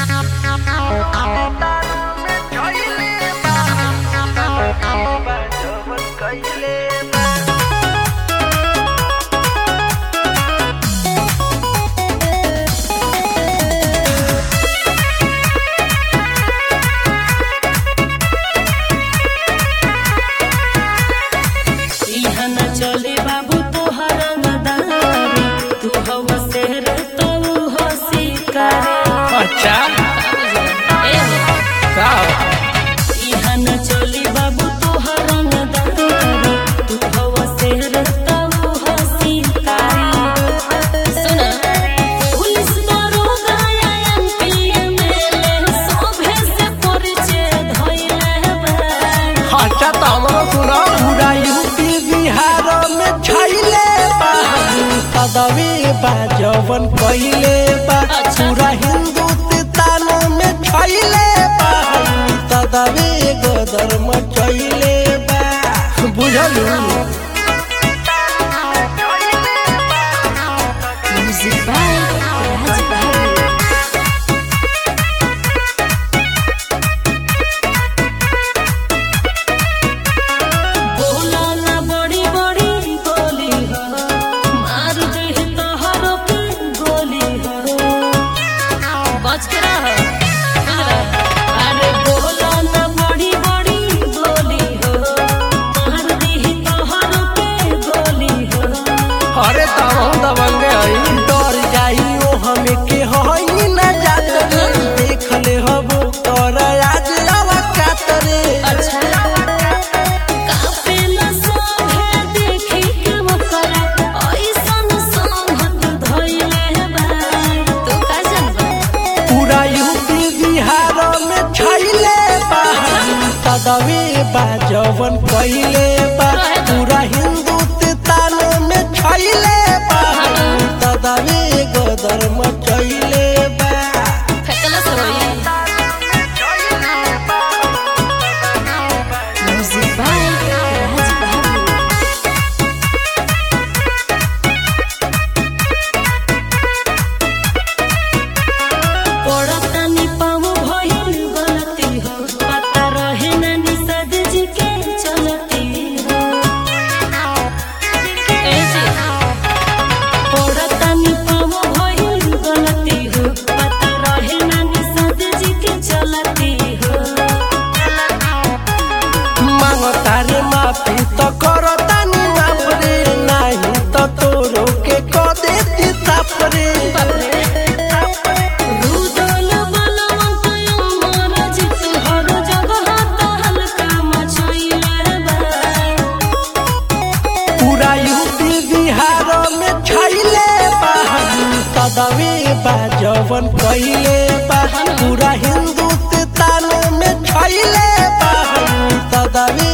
इहा न चले बाबू तोहर रंगदारी तू हवा शेर तो हो शिकारी अच्छा ए हो, का इहा न चले बाबू तोहर रंगदारी तू हवा शेर तो हो शिकारी सुना पुलिस दरोगा या एमपी एमएलए सभे से परिचय धइले बा अच्छा तो हमरो सुनो पूरा यूपी बिहार में छैले पदवी बा जवन पहिले बा अच्छा। पूरा हिंदुस्तान में छैले पदवी गदर में छैले बा बुझलू Music by Raj Bahadur. बोला ना बड़ी बड़ी बोली हो मार दे तोहरो पे गोली हो बच के रह अरे बोला ना बड़ी बड़ी बोली हो मार दे तोहरो पे गोली हो अरे तब हम दबंगे हई डर जाई ओ हमें के हई ना जात रे देख ले हबो तोर आज आवा कातरे अच्छा काफिला सोहे देखी के वकरा ऐसन संगत धइले बा तू का जानबा पूरा यूपी बिहार में छैले बा पदवी बा जवन पहिले बा पूरा हिंदुस्तान में छैले बा पदवी गदर में छैले बा फेकला से होई म्यूजिक बाय राज बहादुर पड़तानी पाँव भइल गलती हो पता रहे ना निषाद जी के चलती हो ए जी पड़तानी पाँव भइल गलती हो पता रहे ना निषाद जी के चलती हो मांगता रे माफी तो करतानी माफ रे नहीं तो तोरो के क देती ताप रे रुदल बलवंत अमर जित हर जगह तहल काम छैले बा पूरा यूपी बिहार में छैले बा पदवी बा जवन पहिले बा पूरा हिंदुस्तान में छैले बा पदवी